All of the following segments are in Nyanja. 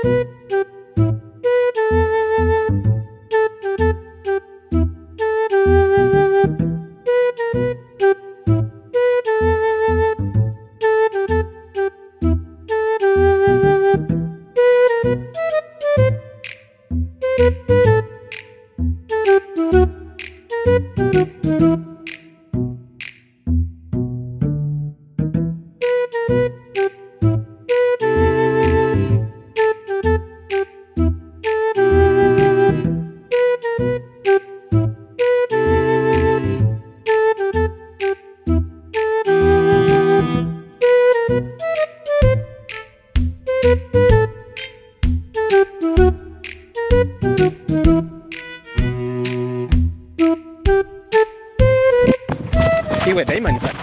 iwe daimani fa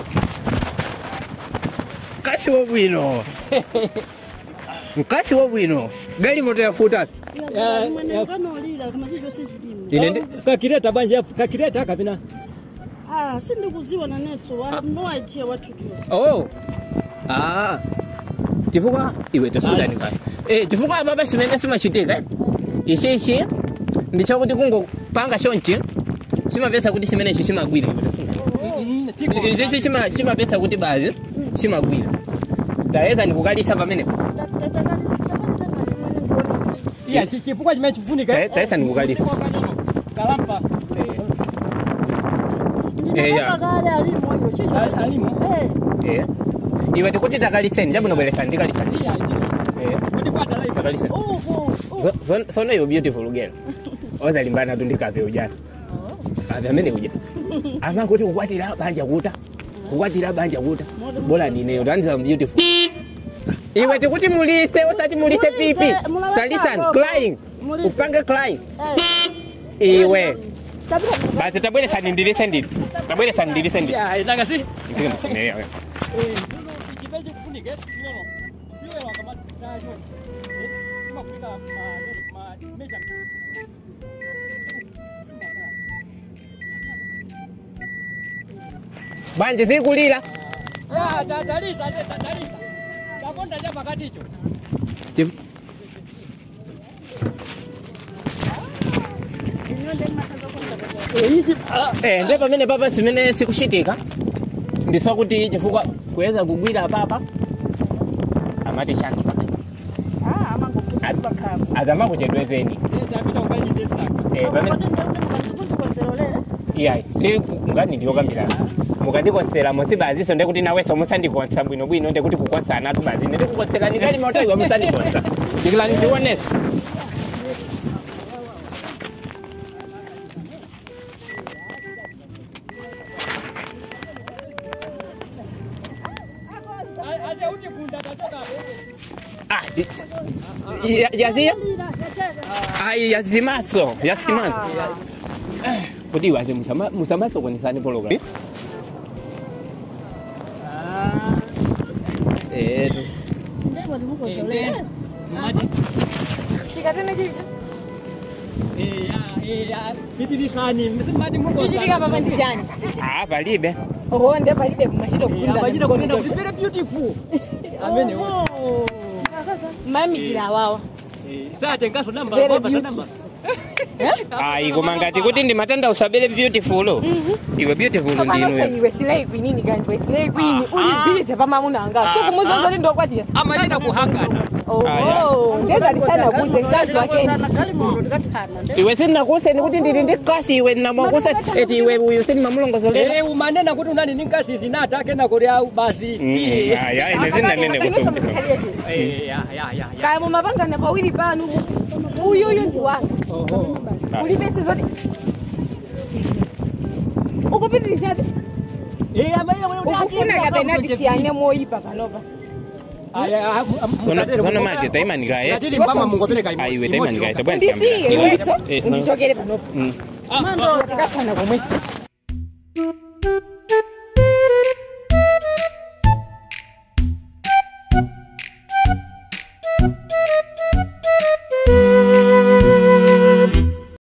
mkasi wa bwino mkasi wa bwino gali moto yafuta mwanenganolila kama chicho sizilimo ine ndi kakireta banje kakireta kapina ah sindikuziwa naneso I have no idea what to do oh ah chifukwa iwe tasudani kaya eh chifukwa ababa simene simachitika ichi ichi ndichakuti kungopanga chonchi chimapesa kuti chimene ichi chimagwira iwe tasudani ichi chima chimapesa kuti bazi chimagwira tayeza ndikukalisa pamenepo iya chifukwa chimene chifunika Eh, taisa ndikukalisa kalampa Eh, ya. kale alimo iwo chicho Al- alimo? Eh, eh iwe tikuti takaliseni chabwinobweresa ndikalisani iya eh kuti kwatalaipa takaliseni upo So- so- sono iwe beautiful girl ozalimbana tu ndikave ujana kave amene uja amanguti kukwatira banja kuta kukwatira banja kuta bola ndineyo ndandiza beautiful iwe tikuti mulise osati mulise Mulise, pipi mulaweka talisani robo. crying Mulise. upange crying eh iwe tabira basi tabweresani ndilise ndili tabweresani ndilise ndili iya nangasi Ndiyo. chimene chikufunika inono iwe wakamatacho imakuika mameja banje zikulira tatalisa tatalisa takonda cha pakaticho Chif- ichi Eh, nde pamene papa simene sikuchitika ndisakuti chifukwa kuweza kugwira papa amati chani ah amangofusa bakhamu azama kuchedwezeni tapita ukalize taka Eh, pamene iyayi si ngani ndiyokambirana mukandikonsera musi baziso ndekuti naweso musandikonsa bwinobwino ndekuti kukonsana atu bazine ndikukonserani kali moto iwe musandikonsa ndikilani ndionesa ate uti kunda tachoka Ah, i- ya- yaziya ayi yazimaso yazimaso kuti iwaze musamasokonesani pologa Eh, mati tikatene chicho pitirisani mati chichitika papa ndi chani ah, palibe honde palibe machito machita kunena kuti kugunda very beautiful amene mamikira awawa satengaso namba Very kwapata beautiful. namba ayi koma ngati kuti ndimatanda usabele beautiful iwe beautiful panose ndinu iwe silei kwinini kanji we silei kwini ulibhilize pamamuna anga so kumuza zoti ndokwatira amachita kuhangata oho ndezalisana kuze mkazi wakendi kalimoto tikatihana iwe sindinakuseni kuti ndili ndi kasi iwe ndinamwakusa eti iwe uyu sindimamulongozolera Eh, umanena kuti unani ninkasi zinatake nakoti au basi aya ine sindanene kusoma Eh, ya, ya, ya, ya. kaya mumapangana pawiri panu uyuyu ndi wanga Oho. ulipese zoti ukupitirizabe Eh, amalira kuti kuti ukufuna ati- kapena tisiyane moyipa panopa Aya, ah, ah, musatero sono kumoka. mage taimanikaye Yatili mpama mungopereka imosi. aiwe Imosi taimanikaye yoka. tabwanitambira ndisiye iso Eh, undichokere panopa Ah, mando tikafana komwe